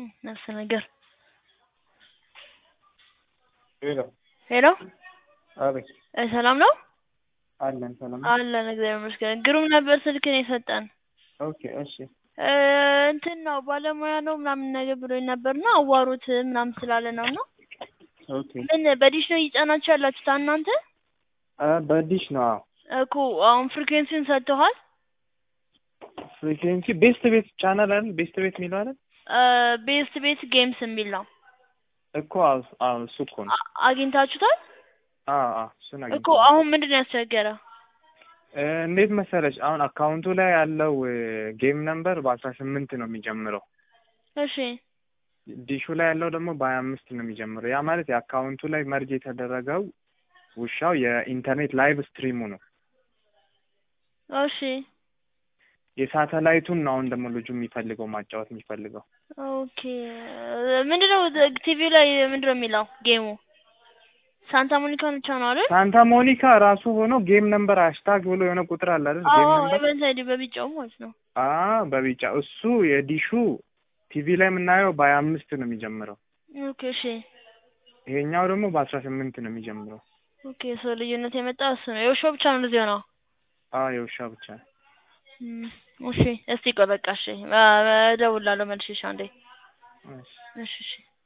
ነፍስ ነገር ሄሎ ሄሎ አቤት እ ሰላም ነው አለን ሰላም ነው? አለን እግዚአብሔር ይመስገን። ግሩም ነበር ስልክን የሰጠን ኦኬ እሺ እ እንትን ነው ባለሙያ ነው ምናምን ነገር ብሎኝ ነበርና አዋሩት ምናምን ስላለ ነው እና ኦኬ ምን በዲሽ ነው እየጫናችሁ ያላችሁት እናንተ? አ በዲሽ ነው አዎ እኮ አሁን ፍሪኩዌንሲውን ሰጥተዋል? ፍሪኩዌንሲ ቤስት ቤት ቻናል አይደል ቤስት ቤት የሚለው አይደል እ ቤስት ቤት ጌምስ የሚል ነው እኮ አዎ አዎ እሱ እኮ ነው አ- አግኝታችሁታል? አዎ አዎ እሱን እኮ አግኝቼ አሁን ምንድን ነው ያስቸገረ? እ እንዴት መሰለሽ አሁን አካውንቱ ላይ ያለው ጌም ነምበር በአስራ ስምንት ነው የሚጀምረው እሺ ዲሹ ላይ ያለው ደግሞ በሀያ አምስት ነው የሚጀምረው ያ ማለት የአካውንቱ ላይ መርጅ የተደረገው ውሻው የኢንተርኔት ላይቭ ስትሪሙ ነው እሺ የሳተላይቱን ነው አሁን ደግሞ ልጁ የሚፈልገው ማጫወት የሚፈልገው ኦኬ ምንድነው ቲቪ ላይ ምንድነው የሚለው ጌሙ? ሳንታ ሞኒካ ብቻ ነው አይደል? ሳንታ ሞኒካ ራሱ ሆኖ ጌም ነምበር ሃሽታግ ብሎ የሆነ ቁጥር አለ አይደል ጌም አዎ ነምበር ኢቨንት አይዲ በቢጫው ማለት ነው። አ በቢጫ እሱ የዲሹ ቲቪ ላይ የምናየው በሀያ አምስት ነው የሚጀምረው ኦኬ እሺ ይሄኛው ደግሞ በአስራ ስምንት ነው የሚጀምረው ኦኬ ሰው ልዩነት የመጣ እሱ ነው። የውሻው ብቻ ነው እንደዚህ ሆነው። አ የውሻ ብቻ እም፣ እሺ እስቲ ቆይ በቃ እሺ እ- እደውላለሁ መልሼ እሺ አንዴ እሺ እሺ እሺ